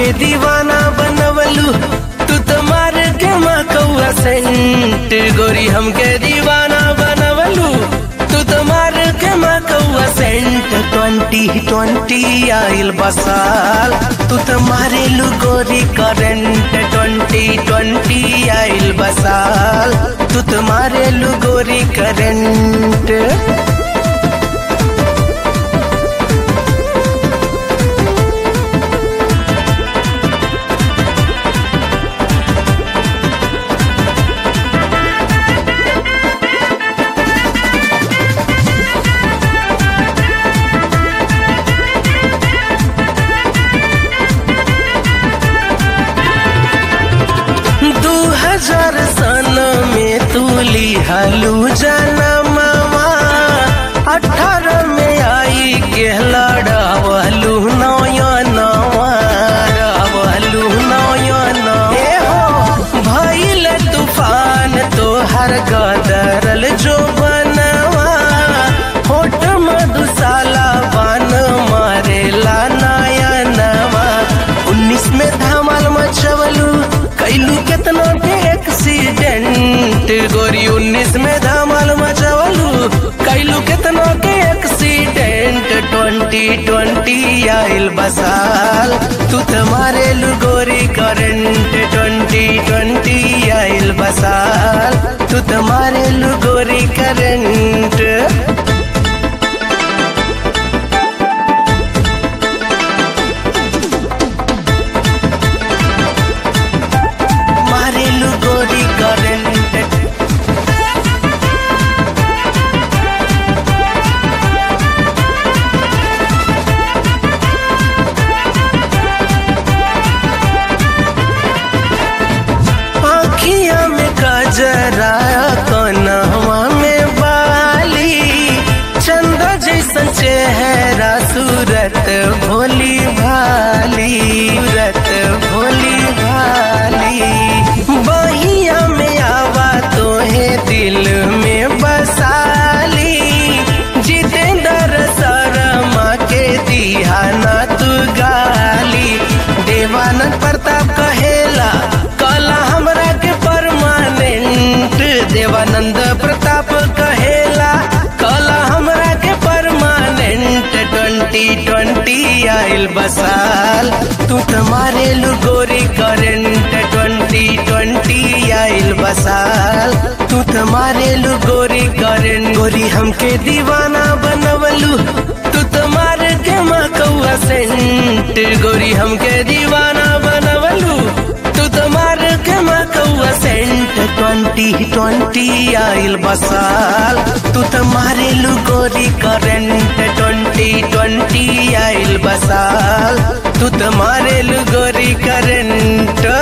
हमके दीवाना बनवलू तू तो मार के मकौआ सेंट गोरी हमके दीवाना बनवलू तू तो मार के मकौआ सेंट ट्वेंटी ट्वेंटी आइल बसाल तू तो मारेलू गोरी करेंट ट्वेंटी ट्वेंटी आइल बसाल तू तो मारेलू गोरी करेंट दू हजार सन में तू लिहलू जनमवा अठारह में आई के लड़ावलू नयनवा लड़ावलू नयनवा ए हो भइल तूफान तोहर गदरल जो बनवा होठ मधुशाला बन मारेला नयनवा उन्नीस में धमाल मचवलू कैलू केतना के एक्सीडेंट गोरी उन्नीस में धमाल मचवलू कैलू केतना के एक्सीडेंट ट्वेंटी ट्वेंटी आइल बसाल तू तो मारेलू गोरी करंट ट्वेंटी ट्वेंटी आइल बसाल तू तो मारेलू गोरी करंट मारेलू गोरी करंट आखिया में कजरा कनवा में बाली चंदा जैसन चेहरा सूरत भोली भाली सूरत भोली भाली बहिया में आवा तोहे दिल में बसाली जितेंद्र शर्मा के दिहाना तू गाली देवानंद प्रताप कहेला कला हमरा के परमानेंट देवानंद प्रताप कहेला कला हमरा के परमानेंट ट्वेंटी ट्वेंटी आइल बसाल तू तो मारेलू गोरी करेंट ट्वेंटी ट्वेंटी आइल बसाल तू तो मारेलू गोरी करेंट गोरी हमके दीवाना बनवलू तू तो मार के मकौआ सेंट गोरी हमके दीवाना बनवलू तू तो मार के मकौआ सेंट ट्वेंटी ट्वेंटी आइल बसाल तू तो मारेलू गोरी करेंट ट्वेंटी ट्वेंटी आइल बसाल तू तो मारेलू गोरी करेंट